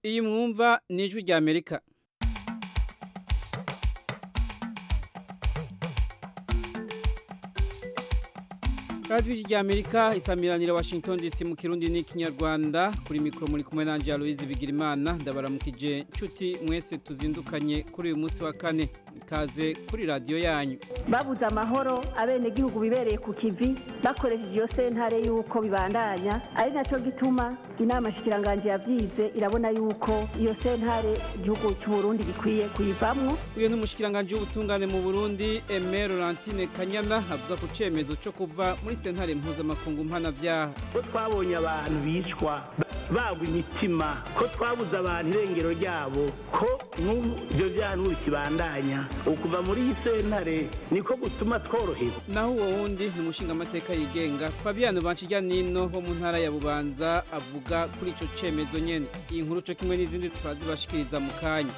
iyi mwumva ni ijwi rya amerika radiyo rya amerika isamiranira washington dc mu kirundi n'ikinyarwanda kuri mikoro muri kumwe nanjye aloise bigirimana ndabaramukije nshuti mwese tuzindukanye kuri uyu munsi wa kane ikaze kuri radiyo yanyu babuze amahoro abenegihugu bibereye ku kivi bakoresheje iyo sentare y'uko bibandanya ari nacyo gituma inama shikiranganje yabyize irabona y'uko iyo sentare igihugu cy'uburundi gikwiye kuyivamwo uyu ni umushikiranganje w'ubutungane mu burundi eme laurentine kanyana avuga ku cyemezo cyo kuva muri sentare mpuzamakungu mpanabyaha ko twabonye abantu bicwa bagwa imitima ko twabuze abantu irengero ryabo ko n'ubu ibyo byaha n'ubu kibandanya ukuva muri iyi sentare niko gutuma tworohewe naho uwo wundi ni umushingamateka yigenga fabiano banshijya nino wo mu ntara ya bubanza avuga kuri icyo cyemezo nyine iyi nkuru cyo kimwe n'izindi turazibashikiriza mu kanya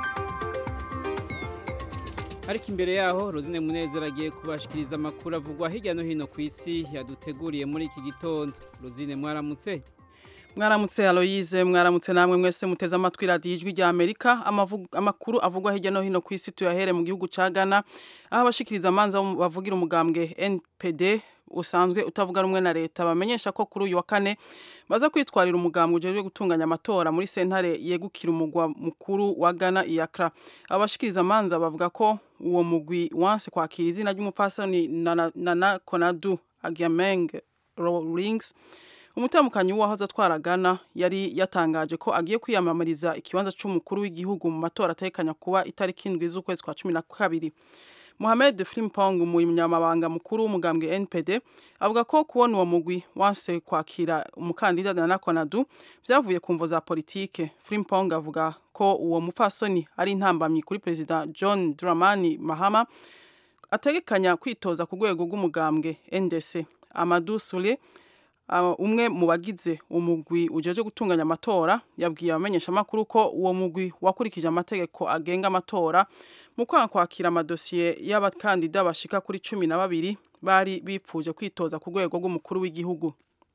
ariko imbere yaho rozine munezero agiye kubashikiriza amakuru avugwa hirya no hino ku isi yaduteguriye muri iki gitondo rozine mwaramutse mwaramutse aloyize mwaramutse namwe mwese muteze amatwi radiyo ijwi rya amerika amakuru avugwa hirya no hino ku isi tuyahere mu gihugu cya ghana aho abashikiriza amanza bavugira umugambwe npd usanzwe utavuga rumwe na leta bamenyesha ko kuri uyu wa kane baza kwitwarira umugambwe ujejwe gutunganya amatora muri sentare yegukira umugwa mukuru wa ghana iyakra abashikiriza amanza bavuga ko uwo mugwi wanse kwakira izina ry'umupfasoni nana konadu agiameng rawlings umutamukanyi w'uwahoze atwara Ghana yari yatangaje ko agiye kwiyamamariza ikibanza cy'umukuru w'igihugu mu matora atekanya kuba itariki indwi z'ukwezi kwa cumi na kabiri Mohamed Frimpong umunyamabanga mukuru w'umugambwe NPD avuga ko kubona uwo mugwi wanse kwakira umukandida Nana Konadu byavuye ku mvo za politike Frimpong avuga ko uwo mupfasoni ari intambamyi kuri perezida John Dramani Mahama ategekanya kwitoza ku rwego rw'umugambwe NDC Amadou Sule umwe mu bagize umugwi ujeje gutunganya amatora yabwiye abamenyeshamakuru ko uwo mugwi wakurikije amategeko agenga amatora mu kwanga kwakira amadosiye y'abakandida bashika kuri cumi na babiri bari bipfuje kwitoza ku rwego rw'umukuru w'igihugu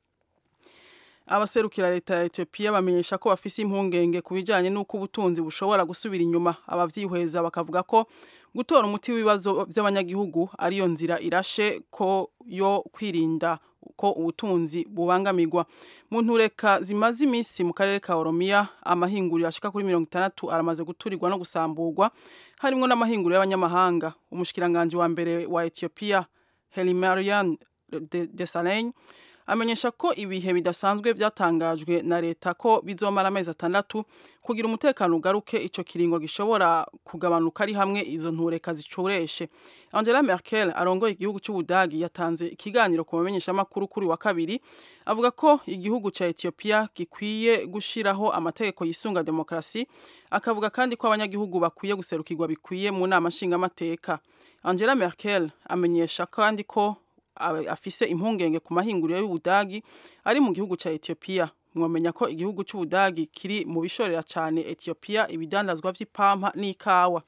abaserukira leta ya Ethiopia bamenyesha ko bafise impungenge ku bijanye n'uko ubutunzi bushobora gusubira inyuma abavyihweza bakavuga ko gutora umuti w'ibibazo by'abanyagihugu ariyo nzira irashe ko yo kwirinda ko ubutunzi bubangamirwa mu ntureka zimaze iminsi mu karere ka Oromia amahinguriro ashika kuri mirongo itandatu aramaze guturirwa no gusamburwa harimwo n'amahinguriro y'abanyamahanga umushikiranganje wa mbere wa Ethiopia Hailemariam Desalegn amenyesha ko ibihe bidasanzwe byatangajwe na leta ko bizomara amezi atandatu kugira umutekano ugaruke ico kiringo gishobora kugabanuka ari hamwe izo ntureka zicureshe Angela Merkel arongoye igihugu cy'Ubudagi yatanze ikiganiro ku bamenyeshamakuru kuri wa kabiri avuga ko igihugu ca Ethiopia gikwiye gushiraho amategeko yisunga demokrasi akavuga kandi ko abanyagihugu bakwiye guserukirwa bikwiye mu nama nshingamateka Angela Merkel amenyesha kandi ko afise impungenge ku mahinguriro y'Ubudagi ari mu gihugu ca Ethiopia mwamenya ko igihugu cy'Ubudagi kiri mu bishorera cyane Ethiopia ibidandazwa vy'ipampa n'ikawa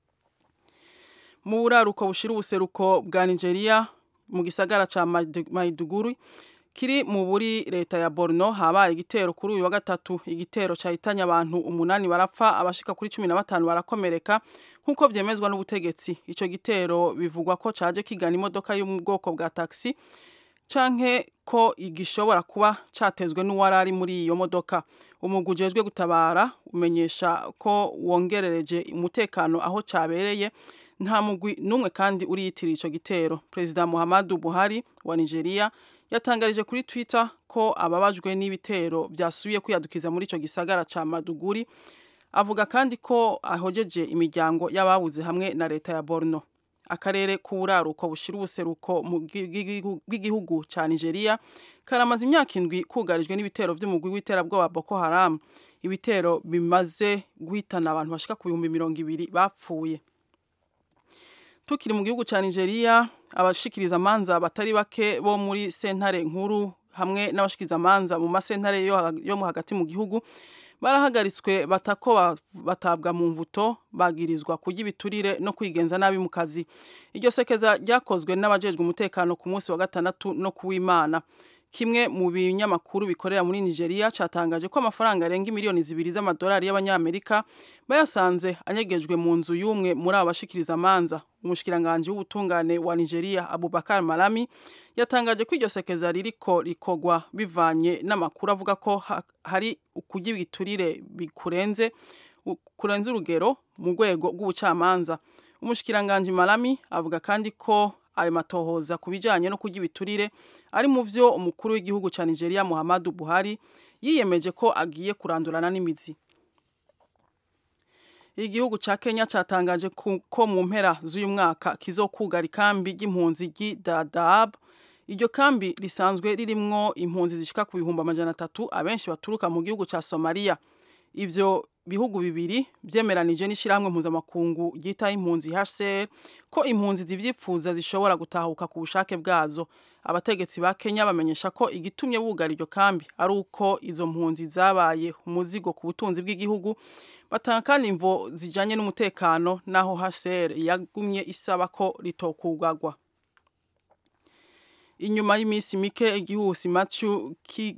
mu buraruko bushira ubuseruko bwa Nigeria mu gisagara ca Maiduguri kiri mu buri leta ya Borno habaye igitero kuri uyu wa gatatu igitero cahitanye abantu umunani barapfa abashika kuri cumi na batanu barakomereka nk'uko vyemezwa n'ubutegetsi ico gitero bivugwa ko caje kigana imodoka yo mu bwoko bwa taxi canke ko igishobora kuba catezwe n'uwari ari muri iyo modoka umugwi ujejwe gutabara umenyesha ko wongerereje umutekano aho cabereye nta mugwi n'umwe kandi uriyitiriye ico gitero perezida Muhammadu Buhari wa Nigeria yatangarije kuri Twitter ko ababajwe n'ibitero byasubiye kwiyadukiza muri ico gisagara ca Maduguri avuga kandi ko ahojeje imiryango y'ababuze hamwe na leta ya Borno akarere k'uburaruko bushira ubuseruko bw'igihugu ca Nigeria karamaze imyaka indwi kugarijwe n'ibitero vy'umugwi w'iterabwoba Boko Haram ibitero bimaze guhitana abantu bashika ku bihumbi mirongo ibiri bapfuye tukiri mu gihugu ca Nigeria abashikiriza amanza batari bake bo muri sentare nkuru hamwe n'abashikiriza amanza mu masentare yo mu hagati mu gihugu barahagaritswe batako batabwa mu mvuto bagirizwa kurya ibiturire no kwigenza nabi mu kazi iryo sekeza ryakozwe n'abajejwe umutekano ku munsi wa gatandatu no kuw'imana kimwe mu binyamakuru bikorera muri Nigeria catangaje ko amafaranga arenga miliyoni zibiri z'amadolari y'abanyamerika bayasanze anyegejwe mu nzu y'umwe muri abo bashikiriza amanza umushikiranganje w'ubutungane wa Nigeria Abubakar Malami yatangaje ko iryo sekeza ririko rikogwa bivanye n'amakuru avuga ko ha, hari ukugira ibiturire bikurenze kurenza urugero mu rwego rw'ubucamanza umushikiranganje Malami avuga kandi ko ayo matohoza ku bijyanye no kurya ibiturire ari mu byo umukuru w'igihugu cya nigeria muhammadu buhari yiyemeje ko agiye kurandurana n'imizi igihugu cya kenya cyatangaje ko mu mpera z'uyu mwaka kizokugara ikambi ry'impunzi ry'idadab iryo kambi risanzwe ririmwo impunzi zishika ku bihumbi amajana atatu abenshi baturuka mu gihugu cya somaliya ibyo bihugu bibiri byemeranije n'ishyirahamwe mpuzamakungu ryitaho impunzi HCR ko impunzi zivyifuza zishobora gutahuka ku bushake bwazo abategetsi ba Kenya bamenyesha ko igitumye bugara iryo kambi ari uko izo mpunzi zabaye umuzigo ku butunzi bw'igihugu batanga kandi imvo zijanye n'umutekano naho HCR yagumye isaba ko ritokugagwa inyuma y'iminsi mike igihusi Matthew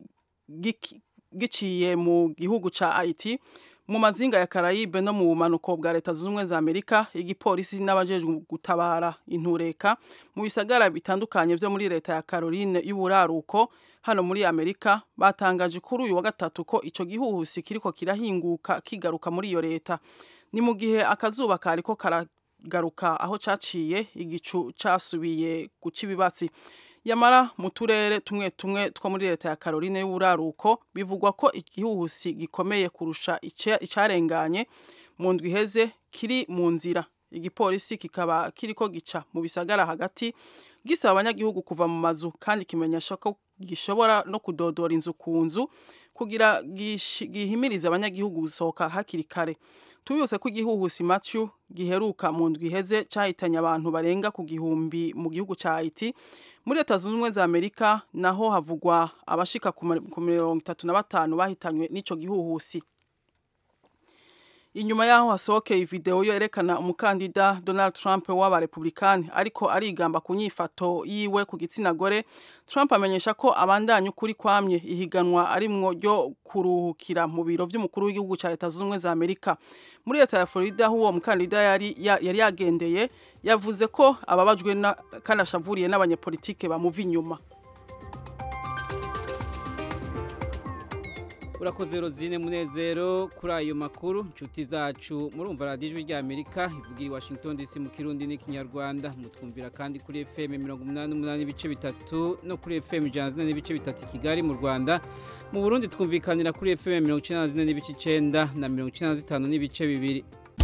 giciye mu gihugu ca Haiti mu mazinga ya Karayibe no mu bumanuko bwa leta zunze ubumwe za Amerika igipolisi n'abajejwe gutabara intureka mu bisagara bitandukanye byo muri leta ya Caroline y'uburaruko hano muri Amerika batangaje kuri uyu wa gatatu ko ico gihuhusi kiriko kirahinguka kigaruka muri iyo leta ni mu gihe akazuba kariko karagaruka aho caciye igicu casubiye guca ibibatsi yamara mu turere tumwe tumwe two muri leta ya Caroline y'uburaruko bivugwa ko igihuhusi gikomeye kurusha icarenganye mu ndwi iheze kiri mu nzira igipolisi kikaba kiriko gica mu bisagara hagati gisaba abanyagihugu kuva mu mazu kandi kimenyesha ko gishobora no kudodora inzu ku nzu kugira gihimirize abanyagihugu gusohoka hakiri kare tubibutse ko igihuhusi Matthew giheruka mu ndwi iheze cyahitanye abantu barenga ku gihumbi mu gihugu cya Haiti muri leta zunze ubumwe za Amerika naho havugwa abashika ku mirongo itatu na batanu bahitanywe n'ico gihuhusi inyuma yaho hasohokeye video yerekana umukandida Donald Trump w'abarepublikani ariko arigamba ku nyifato yiwe ku gitsina gore Trump amenyesha ko abandanya ukuri kwamye ihiganwa arimwo ryo kuruhukira mu biro vy'umukuru w'igihugu ca leta zunze ubumwe za Amerika muri leta ya Florida aho uwo mukandida yari yari yagendeye yavuze ko ababajwe kandi ashavuriye n'abanyepolitike bamuva inyuma urakoze rozine munezero kuri ayo makuru inshuti zacu murumva radiyo ijwi ry'amerika ivugira i washington dc mu kirundi n'ikinyarwanda mutwumvira kandi kuri fm mirongo umunani n'umunani ibice bitatu no kuri fm ijana zine n'ibice bitatu i kigali mu rwanda mu burundi twumvikanira kuri fm mirongo icyenda na zine n'ibice icyenda na mirongo icyenda na zitanu n'ibice bibiri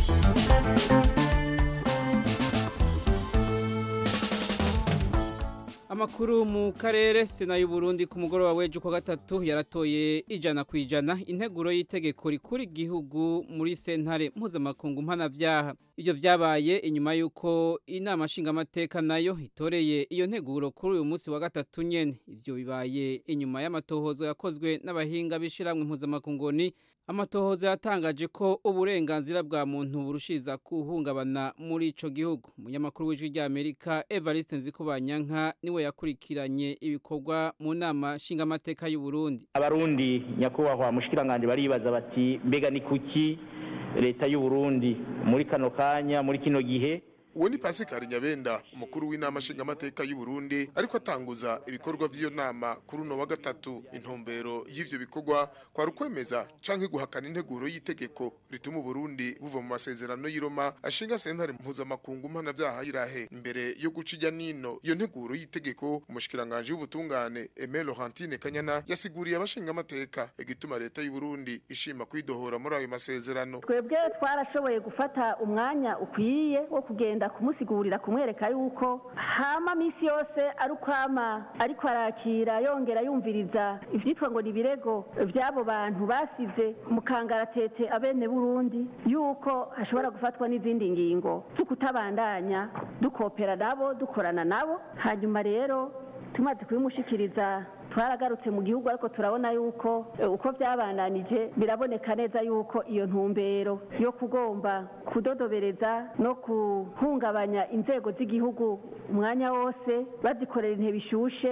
amakuru mu karere sena y'uburundi ku mugoroba w'ejo kwa gatatu yaratoye ijana ku ijana integuro y'itegeko rikura igihugu muri sentare mpuzamakungu mpanavyaha ibyo vyabaye inyuma y'uko inama nshingamateka nayo itoreye iyo nteguro kuri uyu munsi wa gatatu nyene ivyo bibaye inyuma y'amatohozo yakozwe n'abahinga b'ishiramwe mpuzamakunguni amatohoza yatangaje ko uburenganzira bwa muntu burushiriza kuhungabana muri ico gihugu umunyamakuru w'ijwi ry'amerika evariste nzikubanyanka niwe yakurikiranye ibikorwa mu nama nshingamateka y'u Burundi abarundi nyakubahwa mushikiranganje baribaza bati mbega ni kuki leta y'u Burundi muri kano kanya muri kino gihe uwo ni Pascal Nyabenda umukuru w'inama nshingamateka y'u Burundi ariko atanguza ibikorwa by'iyo nama kuri uno wa gatatu intumbero y'ivyo bikorwa kwa rukwemeza canke guhakana integuro y'itegeko rituma Burundi buva mu masezerano y'Iroma ashinga sentare mpuzamakungu mpana vyaha irahe imbere yo gucija nino iyo nteguro y'itegeko umushikiranganje w'ubutungane Aimé Laurentine Kanyana yasiguriye abashingamateka igituma leta y'u Burundi ishima kwidohora muri ayo masezerano twebwe twarashoboye gufata umwanya ukwiye wo kugenda kumusigurira kumwereka yuko hama misi yose ari ukwama ariko arakira yongera yumviriza ivyitwa ngo ni ibirego vy'abo bantu basize mu kangaratete abene burundi yuko hashobora gufatwa n'izindi ngingo z'ukutabandanya dukopera nabo dukorana nabo hanyuma rero tumaze kubimushikiriza twaragarutse mu gihugu ariko turabona yuko uko byabandanije biraboneka neza yuko iyo ntumbero yo kugomba kudodobereza no guhungabanya inzego z'igihugu umwanya wose bazikorera intebe ishushe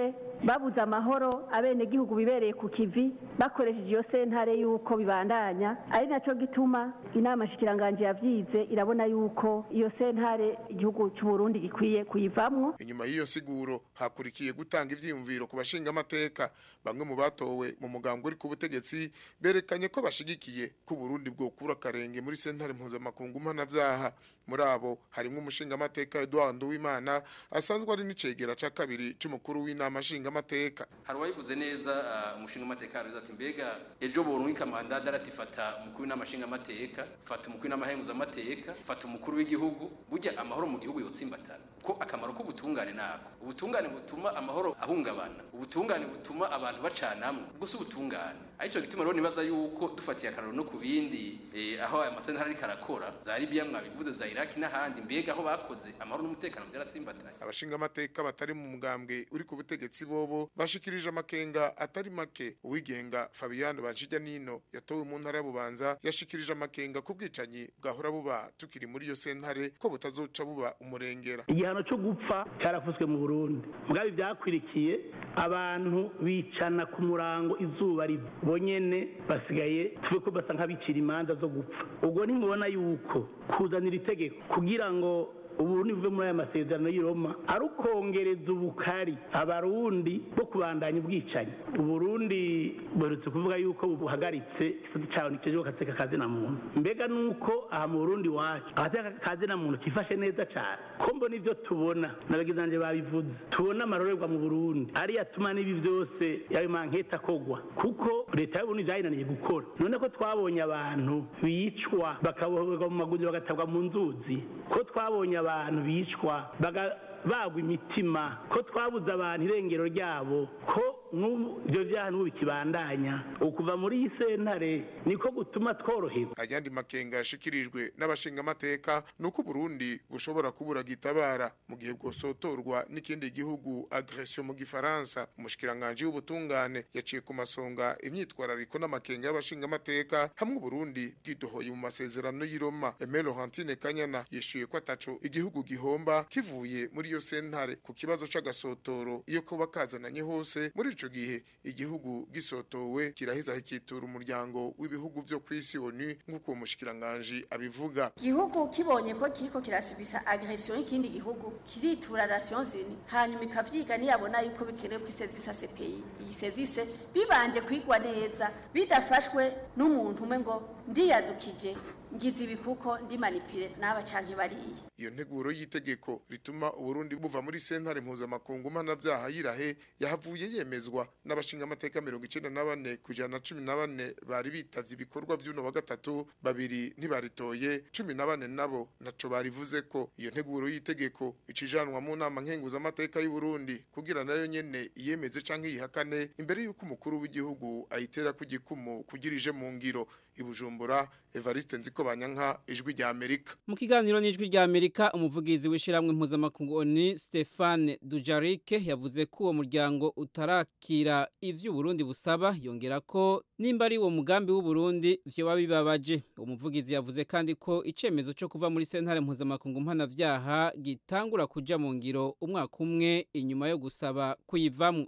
babuze amahoro abenegihugu bibereye ku kivi bakoresheje iyo sentare y'uko bibandanya ari nacyo gituma inama nshikiranganji yavyize irabona y'uko iyo sentare igihugu cy'u Burundi gikwiye kuyivamwo inyuma y'iyo siguro hakurikiye gutanga ivyiyumviro ku bashinga amateka bamwe mu batowe mu mugambo uri ku butegetsi berekanye ko bashigikiye ko Burundi bwokura akarenge muri sentare mpuzamakungu mpanavyaha muri abo harimwo umushinga amateka Edouard Nduwimana asanzwe ari n'icegera ca kabiri c'umukuru w'inama nshinga amateka hari uwabivuze neza uh, umushinga amateka yaruze ati mbega ejo borunwika mandada aratifata umukuru w'inama nshinga amateka fata umukuru w'inama henguza amateka fata umukuru w'igihugu burya amahoro mu gihugu yotsimbatana ko akamaro k'ubutungane nako ubutungane butuma amahoro ahungabana ubutungane butuma abantu bacanamwe gusa ubutungane arico gituma rero nibaza yuko dufatiye akararo no ku bindi eh, aho aya masentara ariko arakora za Libya mwabivuze za Iraki n'ahandi mbega aho bakoze amahoro n'umutekano byaratsimbatanye abashinga amateka batari mu mugambwe uri ku butegetsi bobo bashikirije amakenga atari make uwigenga Fabian Banjija Nino yatowe mu ntara y'Ububanza yashikirije amakenga ku bwicanyi bwahora buba tukiri muri iyo sentare ko butazoca buba umurengera igihano cyo gupfa cyarafuswe mu Burundi mugabe byakwirikiye abantu bicana ku murango izuba riva bonyene basigaye tuve ko basa nk'abicira imanza zo gupfa ubwo ntimubona yuko kuzanira itegeko kugira ngo uburundi buve muri aya masezerano y'i Roma ari ukongereza ubukari abarundi bo kubandanya ubwicanyi uburundi buherutse kuvuga yuko buhagaritse igisate cyawe nikijwe gateka kazina muntu mbega nuko aha mu burundi wacu agateka kazina muntu kifashe neza cyane ko mbona ibyo tubona n'abagizanje babivuze tubona amarorerwa mu burundi ariyo atuma n'ibi byose yayo manketa kogwa kuko leta y'uburundi byayinaniye gukora none ko twabonye abantu bicwa bakaboherwa mu magunzi bagatabwa mu nzuzi ko twabonye abantu bicwa bagwa imitima ko twabuze abantu irengero ryabo ko ibyo byaha n'ubu bikibandanya ukuva muri iyi sentare niko gutuma tworoherwa ayandi makenga yashikirijwe n'abashinga amateka ni uko Burundi bushobora kubura gitabara mu gihe bwosotorwa n'ikindi gihugu agression mu gifaransa umushikiranganje w'ubutungane yaciye ku masonga imyitwarariko n'amakenga y'abashinga amateka hamwe Burundi bwidohoye mu masezerano y'i Roma Aimé Laurentine Kanyana yishuye ko ataco igihugu gihomba kivuye muri iyo sentare ku kibazo c'agasotoro iyo kuba kazananye hose muri ico gihe igihugu gisotowe kiraheza hikitura umuryango w'ibihugu vyo kw'isi ONU nk'uko uwo mushikiranganje abivuga igihugu kibonye ko kiriko kirasubisa agression y'ikindi gihugu kiritura Nations Unies hanyuma ikavyiga niyabona yuko bikenewe ko isezisa CPI iyi sezise bibanje kwigwa neza bidafashwe n'umuntu umwe ngo ndiyadukije ngize ibi kuko ndi manipire n'aba canke bariye iyo nteguro y'itegeko rituma uburundi buva muri sentare mpuzamakungu mpanavyaha yirahe yahavuye yemezwa n'abashinga amateka mirongo icenda na bane ku ijana na cumi na bane bari bitavye ibikorwa vy'uno wa gatatu babiri ntibaritoye cumi na bane nabo naco barivuze ko iyo nteguro y'itegeko icijanwa mu nama nkenguzamateka y'uburundi kugira nayo nyene iyemeze canke yihakane imbere y'uko umukuru w'igihugu ayitera ku gikumu kugira ije mu ngiro ibujumbura evariste nziko banyanka ijwi rya amerika mu kiganiro n'ijwi rya amerika umuvugizi w'ishyirahamwe mpuzamakungu oni stefane dujarike yavuze ko uwo muryango utarakira ivyo uburundi busaba yongera ko nimba ari uwo mugambi w'uburundi vyoba bibabaje umuvugizi yavuze kandi ko icemezo co kuva muri sentare mpuzamakungu mpanavyaha gitangura kuja mu ngiro umwaka umwe inyuma yo gusaba kuyivamwo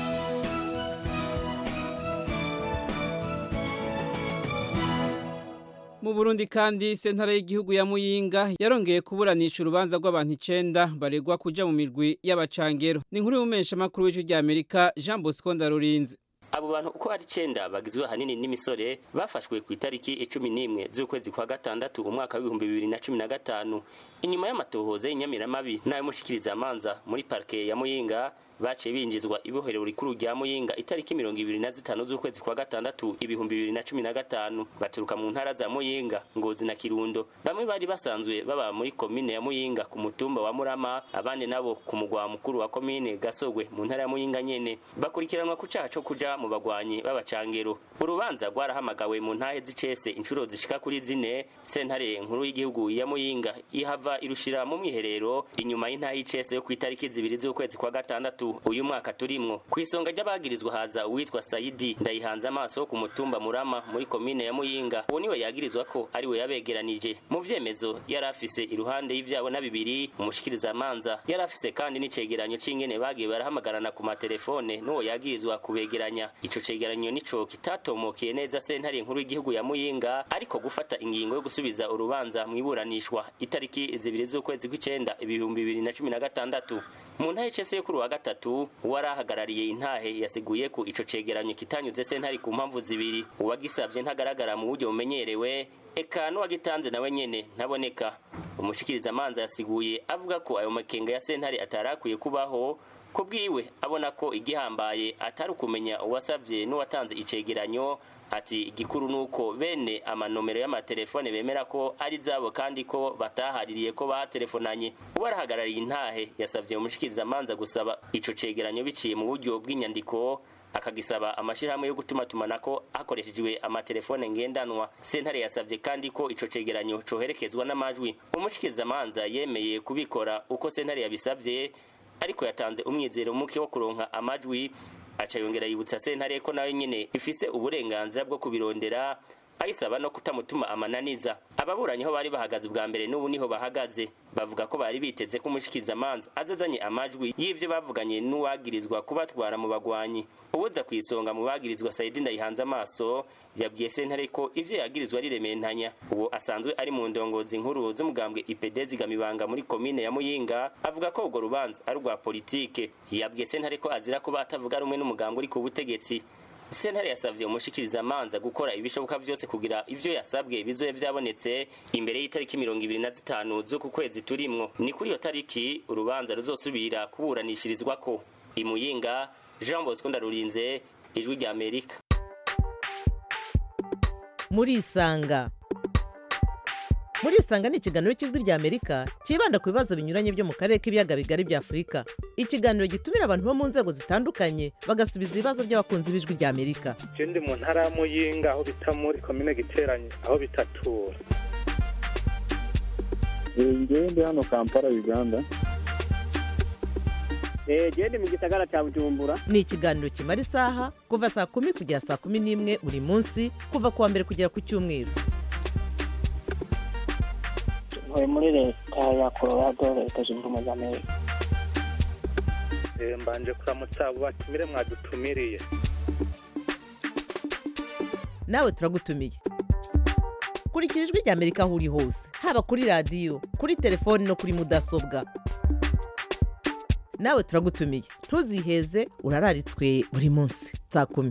mu Burundi kandi sentare y'igihugu ya Muyinga yarongeye kuburanisha urubanza rw'abantu 9 baregwa kuja mu mirwi y'abacangero ni nkuru y'umesha makuru w'icyo rya Amerika Jean Bosco Ndarurinze abo bantu uko ari icenda bagizwe ahanini n'imisore bafashwe ku itariki icumi n'imwe z'ukwezi kwa gatandatu umwaka w'ibihumbi bibiri na cumi na gatanu inyuma y'amatohoza y'inyamiramabi n'ay'umushikirizamanza muri parike ya muyinga baciye binjizwa ibohero rikuru rya muyinga itariki mirongo ibiri na zitanu z'ukwezi kwa gatandatu ibihumbi bibiri na cumi na gatanu baturuka mu ntara za muyinga ngozi na kirundo bamwe bari basanzwe baba muri komine ya muyinga ku mutumba wa murama abandi nabo ku mugwa mukuru wa komine gasogwe mu ntara ya muyinga nyene bakurikiranwa ku caha co kuja mu bagwanyi b'abacangero urubanza rwarahamagawe mu ntahe z'icese inshuro zishika kuri zine sentare nkuru y'igihugu ya muyinga ihava ihava irushira mu mwiherero inyuma y'intaha y'icese yo ku itariki zibiri z'ukwezi kwa gatandatu uyu mwaka turimwo ku isonga ry'abagirizwa haza uwitwa sayidi ndayihanze amaso ku mutumba murama muri komine ya muyinga uwo niwe yagirizwa ko ari we yabegeranije mu vyemezo yari afise iruhande y'ivyabo na bibiri umushikirizamanza yari afise kandi n'icegeranyo c'ingene bagiye barahamagarana ku matelefone n'uwo yagirizwa kubegeranya ico cegeranyo nico kitatomokeye neza sentare nkuru y'igihugu ya muyinga ariko gufata ingingo yo gusubiza urubanza mwiburanishwa itariki zibiri z'ukwezi kw'icenda ibihumbi bibiri na cumi na gatandatu mu ntahe cese yo kuri wa gatatu uwari ahagarariye intahe yasiguye ko ico cegeranyo kitanyuze sentare ku mpamvu zibiri uwagisavye ntagaragara mu buryo bumenyerewe eka n'uwagitanze nawe nyene ntaboneka umushikirizamanza yasiguye avuga ko ayo makenga ya sentare atarakwiye kubaho ko bwiwe abona ko igihambaye atari ukumenya uwasavye n'uwatanze icegeranyo ati igikuru nuko bene amanomero y'amatelefone bemera ko ari zabo kandi ko batahaririye ko batelefonanye ubarahagarariye intahe yasavye umushikirizamanza gusaba ico cegeranyo biciye mu buryo bw'inyandiko akagisaba amashirahamwe yo gutuma tumanako hakoreshejwe amatelefone ngendanwa sentare yasavye kandi ko ico cegeranyo coherekezwa n'amajwi umushikirizamanza yemeye kubikora uko sentare yabisavye ariko yatanze umwizero muke wo kuronka amajwi aca yongera yibutsa sentare ko nayo nyene ifise uburenganzira bwo kubirondera ayisaba no kutamutuma amananiza ababuranyi ho bari bahagaze ubwa mbere n'ubu niho bahagaze bavuga ko bari biteze ko umushikizamanza azazanye amajwi y'ivyo bavuganye n'uwagirizwa kubatwara mu bagwanyi ubuza ku isonga mu bagirizwa sayidi ndayihanze amaso yabwiye sentare ko ivyo yagirizwa ari rementanya uwo asanzwe ari mu ndongozi nkuru z'umugambwe ipd zigamibanga muri komine ya muyinga avuga ko urwo rubanza ari urwa politike yabwiye sentare ko azira kuba atavuga rumwe n'umugambwe uri ku butegetsi sentare yasavye umushikirizamanza gukora ibishoboka vyose kugira ivyo yasabwe bizoye vyabonetse imbere y'itariki mirongo ibiri na zitanu z'uku kwezi turimwo ni kuri iyo tariki urubanza ruzosubira kuburanishirizwako imuyinga jean bosco ndarurinze ijwi rya amerika murisanga murisanga ni ikiganiro cy'ijwi rya amerika cyibanda ku bibazo binyuranye byo mu karere k'ibiyaga bigari bya afurika ikiganiro gitumira abantu bo mu nzego zitandukanye bagasubiza ibibazo by'abakunzi b'ijwi rya amerika je ndi mu ntara ya muyinga aho bita muri komine giteranye aho bitatura ngewe ndi hano kampala uganda gende mu gisagara cya bujumbura ni ikiganiro kimara isaha kuva saa kumi kugera saa kumi n'imwe buri munsi kuva ku wa mbere kugera ku cyumweru ntuye muri leta ya colorado leta zunze ubumwe za amerika Eh, mbanje kuramutsa abo batumire mwadutumiriye nawe turagutumiye kurikira ijwi rya amerika aho uri hose haba kuri radiyo kuri telefoni no kuri mudasobwa nawe turagutumiye ntuziheze urararitswe buri munsi saa kumi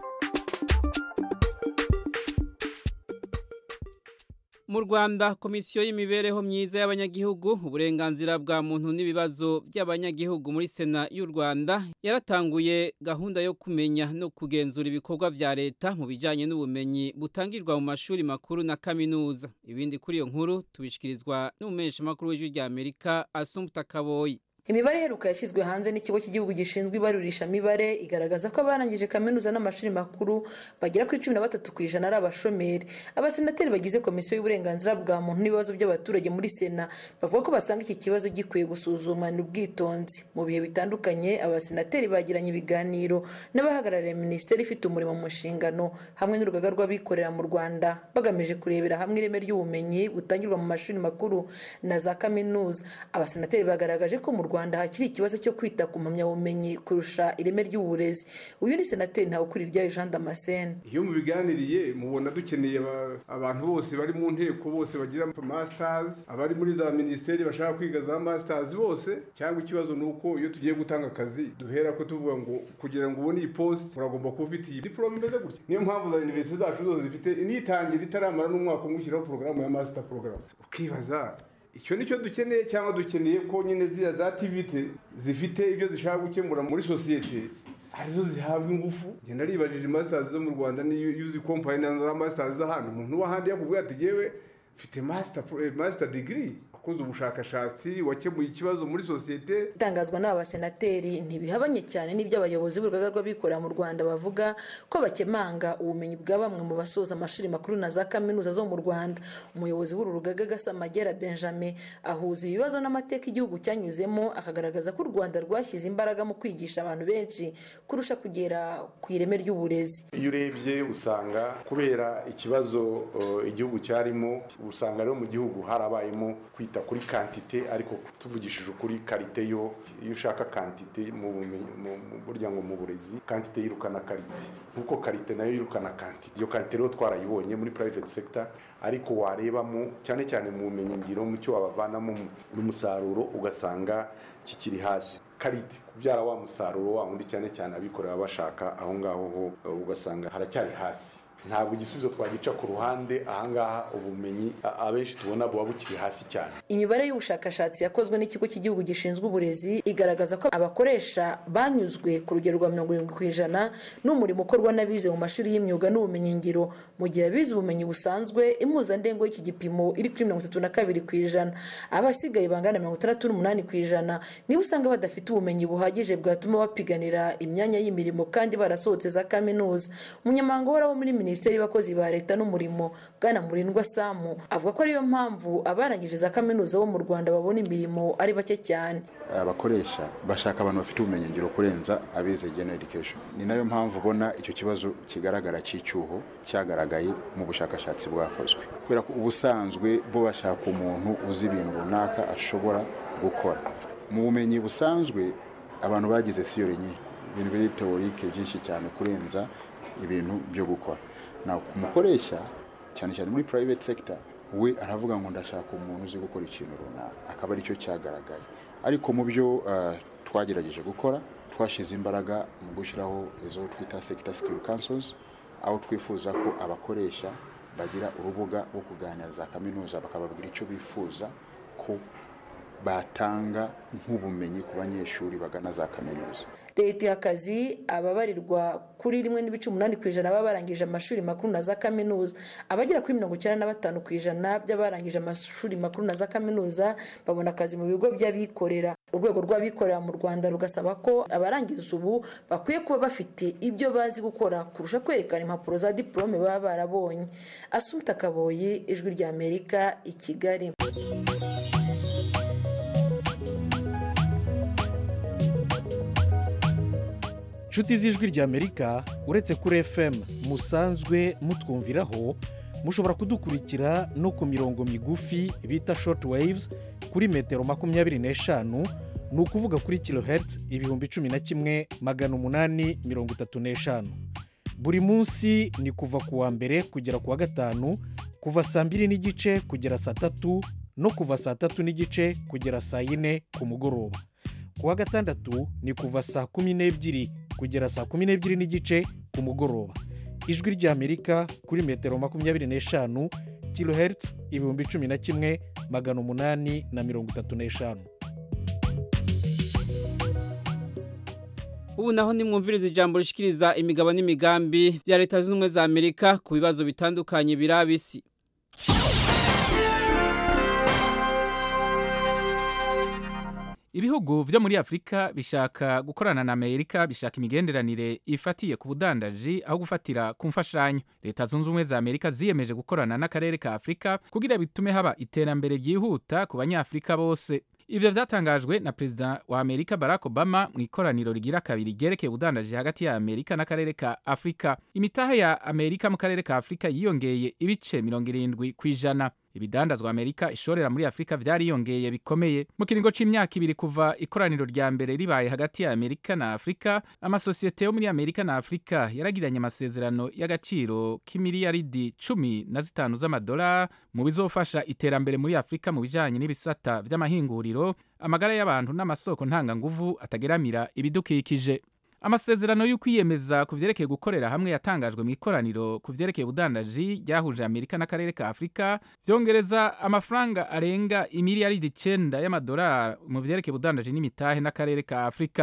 mu rwanda komisiyo y'imibereho myiza y'abanyagihugu uburenganzira bwa muntu n'ibibazo by'abanyagihugu muri sena y'u rwanda yaratanguye gahunda yo kumenya no kugenzura ibikorwa vya leta mu bijanye n'ubumenyi butangirwa mu mashuri makuru na kaminuza ibindi kuri iyo nkuru tubishikirizwa n'umumenyeshamakuru w'ijwi rya amerika asumta kaboyi imibare iheruka yashyizwe hanze n'ikigo cy'igihugu gishinzwe ibarurishamibare igaragaza ko abarangije kaminuza n'amashuri makuru bagera kuri cumi na batatu ku ijana ari abashomeri abasenateri bagize komisiyo y'uburenganzira bwa muntu n'ibibazo by'abaturage muri sena bavuga ko basanga iki kibazo gikwiye gusuzumana ubwitonzi mu bihe bitandukanye abasenateri bagiranye ibiganiro n'abahagarariye minisiteri ifite umurimo mu nshingano hamwe n'urugaga rw'abikorera mu rwanda bagamije kurebera hamwe ireme ry'ubumenyi butangirwa mu mashuri makuru na za kaminuza abasenateri bagaragaje ko mu rwanda rwanda hakiri ikibazo cyo kwita ku mpamyabumenyi kurusha ireme ry'uburezi uyu ni senateri ntawukuriryayo jean damascene iyo mubiganiriye mubona dukeneye abantu bose bari mu nteko bose bagira masters abari muri za minisiteri bashaka kwiga za masters bose cyangwa ikibazo ni uko iyo tugiye gutanga akazi duhera ko tuvuga ngo kugira ngo ubone iyi post uragomba kuba ufite iyi diplome imeze gutya niyo mpamvu za universite zacu zose zifite nitangira itaramara n'umwaka umwe ushyiraho porogaramu ya master program ukibaza icyo nicyo dukeneye cyangwa dukeneye ko nyine ziriya za tivite zifite ibyo zishaka gukemura muri sosiyete arizo zihabwa ingufu ngenda ribajije masters zo mu rwanda niyo uzi kompani na za masters z'ahandi umuntu w'ahandi yakubwira ati yewe mfite master master degree wakoze ubushakashatsi wakemuye ikibazo muri sosiyete itangazwa n'aba basenateri ntibihabanye cyane n'ibyo abayobozi b'urugaga rw'abikorera mu rwanda bavuga ko bakemanga ubumenyi bwa bamwe mu basoza amashuri makuru na za kaminuza zo mu rwanda umuyobozi w'uru rugaga gasamagera benjamin ahuza ibibazo n'amateka igihugu cyanyuzemo akagaragaza ko u rwanda rwashyize imbaraga mu kwigisha abantu benshi kurusha kugera ku ireme ry'uburezi iyo urebye usanga kubera ikibazo uh, igihugu cyarimo usanga rero mu gihugu harabayemo kwita kuri kantite ariko tuvugishije ukuri karite yo iyo ushaka kantite mu bumenyi mu- mu- burya ngo mu burezi kantite yirukana karite nkuko karite nayo yirukana kantite iyo kantite rero twarayibonye muri private sector ariko warebamo cyane cyane mu bumenyi ngiro mu cyo wabavanamo mu- n'umusaruro ugasanga kikiri hasi karite kubyara wa musaruro wa wundi cyane cyane abikorera bashaka aho ngaho ho uh, ugasanga haracyari hasi ntabwo igisubizo twagica ku ruhande ahangaha ubumenyi a- abenshi tubona buba bukiri hasi cyane imibare y'ubushakashatsi yakozwe n'ikigo cy'igihugu gishinzwe uburezi igaragaza ko abakoresha banyuzwe ku rugero rwa mirongo irindwi ku ijana n'umurimo ukorwa n'abize mu mashuri y'imyuga n'ubumenyingiro mu gihe abize ubumenyi busanzwe impuzandengo y'iki gipimo iri kuri mirongo itatu na kabiri ku ijana abasigaye bangana mirongo itandatu n'umunani ku ijana niba usanga badafite ubumenyi buhagije bwatuma bapiganira imyanya y'imirimo kandi barasohotse za kaminuza umunyamabanga uhoraho muri minisiteri y'abakozi ba leta n'umurimo bwana murindwa samu avuga ko ariyo mpamvu abarangije za kaminuza bo mu rwanda babona imirimo ari bake cyane abakoresha bashaka abantu bafite ubumenyingiro kurenza abize general education ni nayo mpamvu ubona icyo kibazo kigaragara cy'icyuho cyagaragaye mu bushakashatsi bwakozwe kubera ko ubusanzwe bo bashaka umuntu uzi ibintu runaka ashobora gukora mu bumenyi busanzwe abantu bagize theory nyinshi ibintu biri teorike byinshi cyane kurenza ibintu byo gukora naho ku mukoresha cyane cyane muri private sector we aravuga ngo ndashaka umuntu uzi gukora ikintu runaka akaba aricyo cyagaragaye ariko mu byo uh, twagerageje gukora twashyize imbaraga mu gushyiraho izo twita sector skill councils aho twifuza ko abakoresha bagira urubuga rwo kuganira za kaminuza bakababwira icyo bifuza ko batanga nk'ubumenyi ku banyeshuri bagana za kaminuza leta iha akazi ababarirwa kuri rimwe n'ibice umunani ku ijana baba barangije amashuri makuru na za kaminuza abagera kuri mirongo icyenda na batanu ku ijana by'abarangije amashuri makuru na za kaminuza babona akazi mu bigo by'abikorera urwego rw'abikorera mu rwanda rugasaba ko abarangiza ubu bakwiye kuba bafite ibyo bazi gukora kurusha kwerekana impapuro za diporome baba barabonye asumta kaboyi ijwi ry'amerika i kigali inshuti z'ijwi ry'amerika uretse kuri fm musanzwe mutwumviraho mushobora kudukurikira no ku mirongo migufi bita short waves kuri metero makumyabiri n'eshanu ni ukuvuga kuri kilohertz ibihumbi cumi na kimwe magana umunani mirongo itatu n'eshanu buri munsi ni kuva ku wa mbere kugera ku wa gatanu kuva saa mbiri n'igice kugera saa tatu no kuva saa tatu n'igice kugera saa yine ku mugoroba ku wa gatandatu ni kuva saa kumi n'ebyiri kugera saa kumi n'ebyiri n'igice ku mugoroba ijwi ry'amerika kuri metero makumyabiri n'eshanu kilohertz ibihumbi cumi na kimwe magana umunani na mirongo itatu n'eshanu ubu naho nimwumviriza ijambo rishikiriza imigabo n'imigambi bya leta zunze ubumwe za amerika ku bibazo bitandukanye biraba isi ibihugu byo muri afurika bishaka gukorana na amerika bishaka imigenderanire ifatiye ku budandaji aho gufatira ku mfashanyo leta zunze ubumwe za amerika ziyemeje gukorana n'akarere ka afurika kugira bitume haba iterambere ryihuta ku banyafurika bose ibyo byatangajwe na perezida wa amerika barack obama mu ikoraniro rigira kabiri ryerekeye ubudandaji hagati ya amerika n'akarere ka afurika imitahe ya amerika mu karere ka afurika yiyongeye ibice mirongo irindwi ku ijana ibidandazwa amerika ishorera muri afurika byariyongeye bikomeye mu kiringo c'imyaka ibiri kuva ikoraniro rya mbere ribaye hagati ya amerika na afurika amasosiyete yo muri amerika na afurika yaragiranye amasezerano y'agaciro k'imiliyaridi cumi na zitanu z'amadolari mu bizofasha iterambere muri afurika mu bijanye n'ibisata vy'amahinguriro amagara y'abantu n'amasoko ntanganguvu atageramira ibidukikije amasezerano y'ukwiyemeza ku vyerekeye gukorera hamwe yatangajwe mu ikoraniro ku vyerekeye ubudandaji ryahuje amerika n'akarere ka afurika vyongereza amafaranga arenga imiliyaridi icenda y'amadolari mu vyerekeye ubudandaji n'imitahe n'akarere ka afurika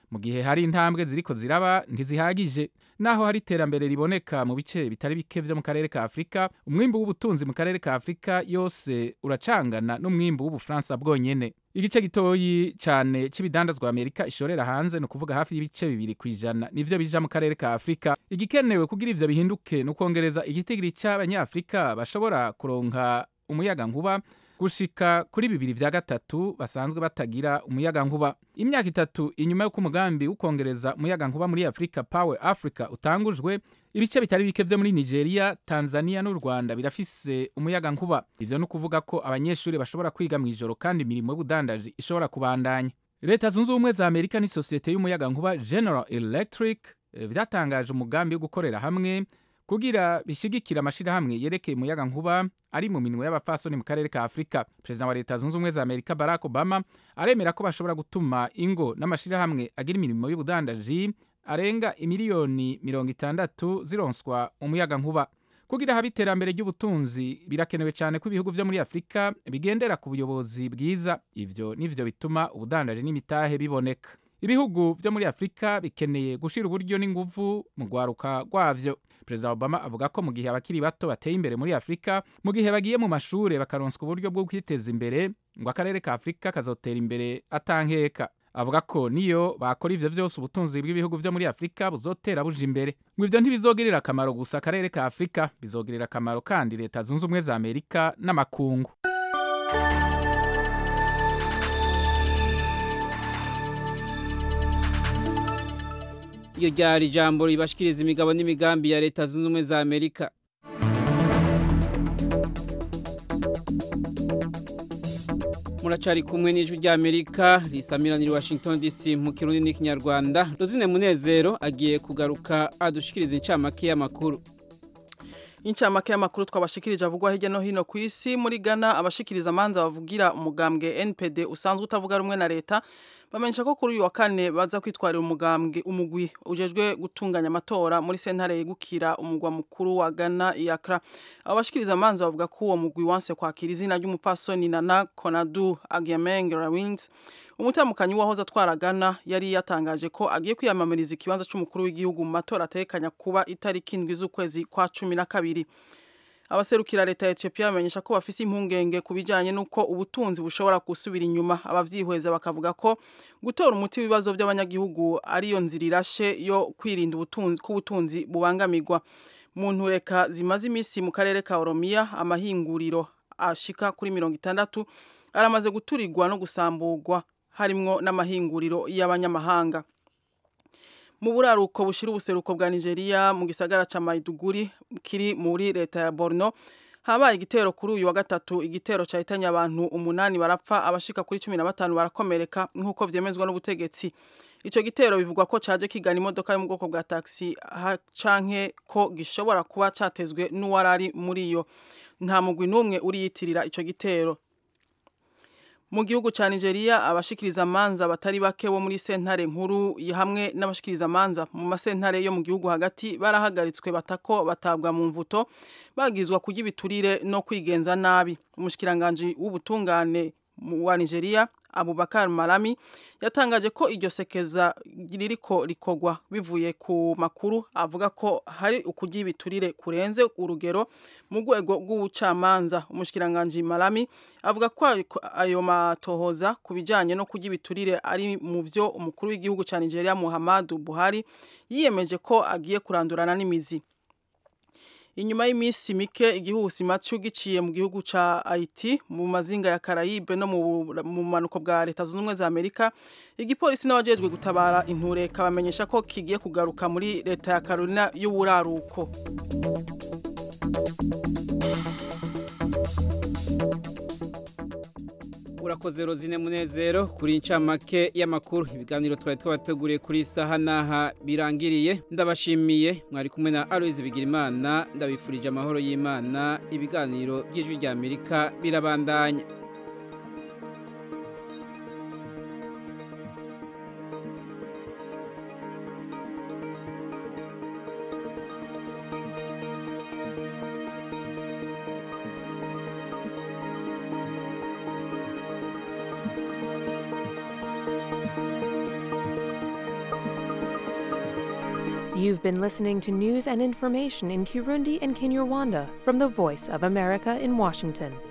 mu gihe hari intambwe ziriko ziraba ntizihagije naho hari iterambere riboneka mu bice bitari bike vyo mu karere ka Afrika umwimbu w'ubutunzi mu karere ka Afrika yose uracangana n'umwimbu w'ubufaransa bwonyene igice gitoyi cyane c'ibidandazwa Amerika ishorera hanze no kuvuga hafi y'ibice bibiri kwijana nivyo bija mu karere ka Afrika igikenewe kugira ivyo bihinduke no kongereza igitigiri c'abanyafrika bashobora kuronka umuyaga nkuba gushika kuri bibiri vya gatatu basanzwe batagira umuyaga nkuba imyaka itatu inyuma y'uko umugambi w'ukongereza umuyaga nkuba muri Africa Power Africa utangujwe ibice bitari bike vyo muri Nigeria Tanzania n'u Rwanda birafise umuyaga nkuba ivyo no kuvuga ko abanyeshuri bashobora kwiga mu ijoro kandi imirimo y'ubudandaji ishobora kubandanya leta zunze ubumwe za Amerika n'isosiyete y'umuyaga nkuba General Electric vyatangaje umugambi wo gukorera hamwe kugira bishigikira amashirahamwe yerekeye umuyaga nkuba ari mu minwe y'abafasoni mu karere ka Afrika President wa leta zunze ubumwe za Amerika Barack Obama aremera ko bashobora gutuma ingo n'amashirahamwe agira imirimo y'ubudandaji arenga imiliyoni mirongo itandatu zironswa umuyaga nkuba kugira habe iterambere ry'ubutunzi birakenewe cyane ko ibihugu vyo muri Afrika bigendera ku buyobozi bwiza ivyo nivyo bituma ubudandaji n'imitahe biboneka ibihugu vyo muri Afrika bikeneye gushira uburyo n'inguvu mu rwaruka rwavyo Perezida Obama avuga ko mu gihe abakiri bato bateye imbere muri Afrika mu gihe bagiye mu mashure bakaronswa uburyo bwo kwiteza imbere ngo akarere ka Afrika kazotera imbere atankeka avuga ko niyo bakora ivyo vyose ubutunzi bw'ibihugu vyo muri Afrika buzotera buja imbere ngo ivyo ntibizogirira akamaro gusa akarere ka Afrika bizogirira akamaro kandi leta zunze ubumwe za Amerika n'amakungu iyo ryari ijambo ribashikiriza imigabo n'imigambi ya leta zunze ubumwe za amerika muracari kumwe n'ijwi rya amerika risamiranira washington dc mu kirundi n'ikinyarwanda ruzine munezero agiye kugaruka adushikiriza incamake y'amakuru incamake y'amakuru twabashikirije avugwa hirya no hino ku isi muri Ghana abashikiriza amanza bavugira umugambwe NPD usanzwe utavuga rumwe na leta bamenyesha ko kuri uyu wa kane baza kwitwarira umugambwe umugwi ujejwe gutunganya amatora muri sentare yegukira umugwa mukuru wa Ghana Accra abo bashikiriza amanza bavuga ko uwo mugwi wanse kwakira izina ry'umupasoni Nana Konadu Agyemeng Rawings umutamukanyi wahoze atwara Ghana yari yatangaje ko agiye kwiyamamariza ikibanza cy'umukuru w'igihugu mu matora atekanya kuba itariki indwi z'ukwezi kwa cumi na kabiri abaserukira leta ya Ethiopia bamenyesha ko bafise impungenge ku bijanye n'uko ubutunzi bushobora gusubira inyuma abavyihweza bakavuga ko gutora umuti w'ibibazo by'abanyagihugu ariyo nzira irashe yo kwirinda ubutunzi ko ubutunzi bubangamirwa mu ntureka zimaze iminsi mu karere ka Oromia amahinguriro ashika kuri mirongo itandatu aramaze guturirwa no gusamburwa harimwo n'amahinguriro y'abanyamahanga mu buraruko bushira ubuseruko bwa Nigeria mu gisagara ca Maiduguri kiri muri leta ya Borno habaye igitero kuri uyu wa gatatu igitero cahitanye abantu umunani barapfa abashika kuri cumi na batanu barakomereka nk'uko vyemezwa n'ubutegetsi ico gitero bivugwa ko caje kigana imodoka yo mu bwoko bwa taxi canke ko gishobora kuba catezwe n'uwarari muri yo nta mugwi n'umwe uriyitirira ico gitero mu gihugu cya Nigeria abashikiriza amanza batari bake bo muri sentare nkuru hamwe n'abashikiriza amanza mu masentare yo mu gihugu hagati barahagaritswe batako batabwa mu mvuto bagizwa kujya ibiturire no kwigenza nabi umushikiranganje w'ubutungane wa Nigeria Abubakar Malami yatangaje ko iryo sekeza ririko rikogwa bivuye ku makuru avuga ko hari ukujya ibiturire kurenze urugero mu rwego rw'ubucamanza umushikiranganje Malami avuga ko ayo matohoza ku bijyanye no kujya ibiturire ari mu byo umukuru w'igihugu cya Nigeria Muhammadu Buhari yiyemeje ko agiye kurandurana n'imizi inyuma y'iminsi mike igihuhusi Matthew giciye mu gihugu ca Haiti mu mazinga ya Caraïbe no mu manuko bwa leta zunze ubumwe za Amerika igipolisi n'abajejwe gutabara intureka bamenyesha ko kigiye kugaruka muri leta ya Carolina y'uburaruko urakoze rozine munezero kuri incamake y'amakuru ibiganiro twari twabateguriye kuri saha n'aha birangiriye ndabashimiye mwari kumwe na aloyizi bigirimana ndabifurije amahoro y'imana ibiganiro by'ijwi rya amerika birabandanya You've been listening to news and information in Kirundi and Kinyarwanda from the Voice of America in Washington.